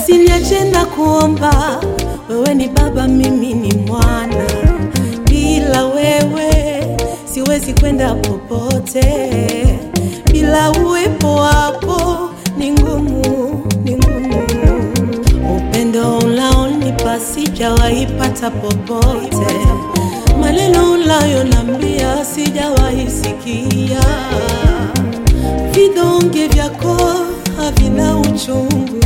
Usiniache na kuomba, wewe ni baba, mimi ni mwana. Bila wewe siwezi kwenda popote, bila uwepo wako ni ngumu, ni ngumu. Upendo unaonipa sijawahi pata popote, maneno unayonambia sijawahi sikia, vidonge vyako havina uchungu,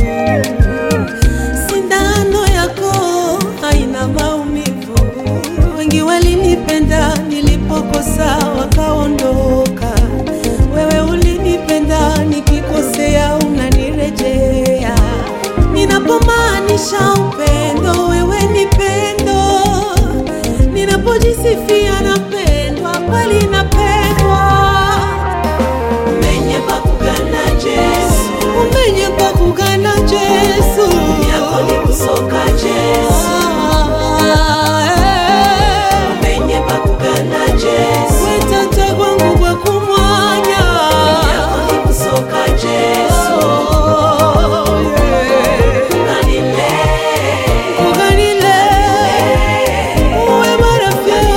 sindano yako haina maumivu. Wengi walinipenda nilipokosa wakaondoka, wewe ulinipenda nikikosea unanirejea. Ninapomaanisha upendo, wewe ni pendo. Ninapojisifia napendwa, kweli napendwa. Umenye bakugana Yesu Umenye kwa kugana Yesu yako ni kusoka Yesu Ah, eh. Umenye bakugana Yesu Wetata kwangu kwa kumwanya yako ni kusoka Yesu Oh, yeah. Kanile Kuganile, uwe marafiki.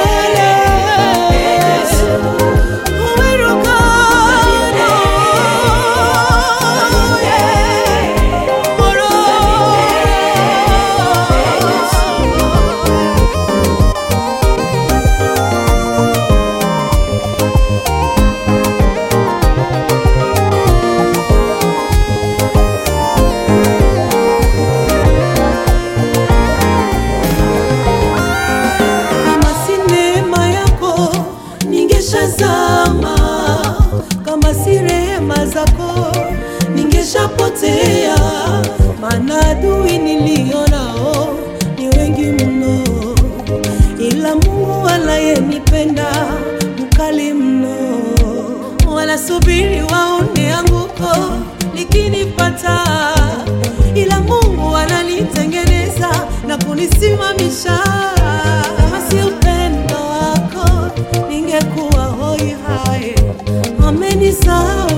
Uwe rukano, yeah. Moro. Kama si neema yako ningeshazama, kama si rehema zako ningeshapotea, maana adui nilionao ni wengi mno, ila Mungu anayenipenda mkali mno. Wanasubiri waone anguko likinipata, ila Mungu ananitengeneza na kunisimamisha. Kama si upendo wako ningekuwa hoi hai, amenisahau